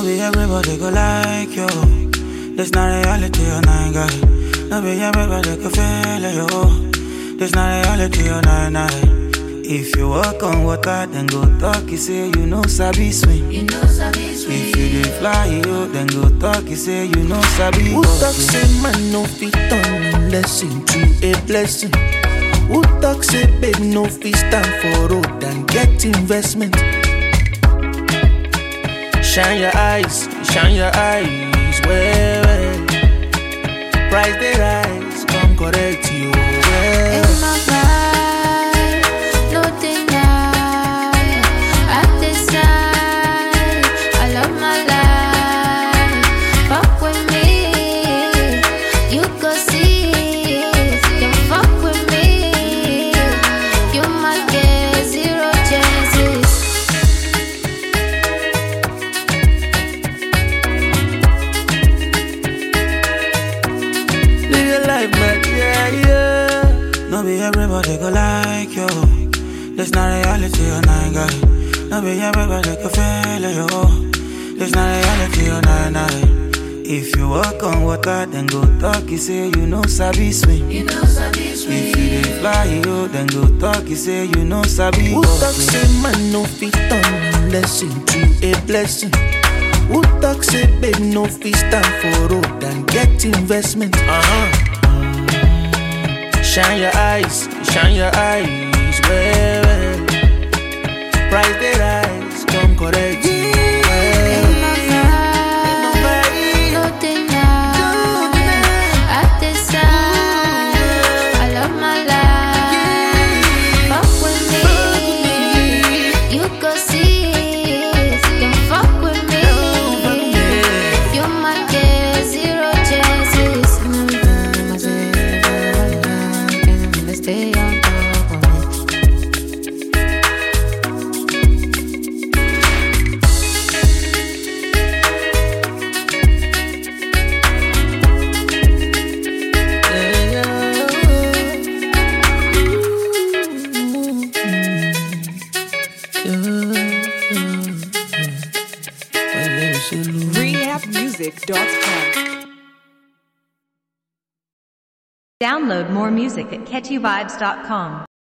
be everybody go like you. This not reality, oh nine guy. No be everybody go feel it, yo. This not reality, oh nine nine. If you walk on water, then go talk, you say you know sabi swim. You know sabi sweet. If you dey fly, yo, then go talk, you say you know sabi Who go talk swim. say man no fit turn lesson to a blessing? Who talk say babe no fit stand for road and get investment? Shine your eyes, shine your eyes, well, well. Price they rise, come correct you, well. In my vibe, no deny. I decide, I love my life. Fuck with me, you go see. You fuck with me, you might get zero chances. Live your life, man, yeah, yeah. No be everybody go like you. This not reality, oh nine guy. No be everybody go feel it, yo. This not reality, oh nine nine. If you walk on water, then go talk, you say you know sabi swim. You know sabi If sweet. you dey fly, yo, then go talk, you say you know sabi Who go talk swim. say man no fit turn lesson to a blessing? Who talk say babe no fit stand for road and get investment? Uh-huh. Shine your eyes, shine your eyes, well, well. Price they rise, come correct you, well. In my vibe, no deny. I decide, I love my life. Fuck with me, you go see. You fuck with me, you might get zero chances. Stay on top of me. rehabmusic.com. Download more music at catchyvibes.com.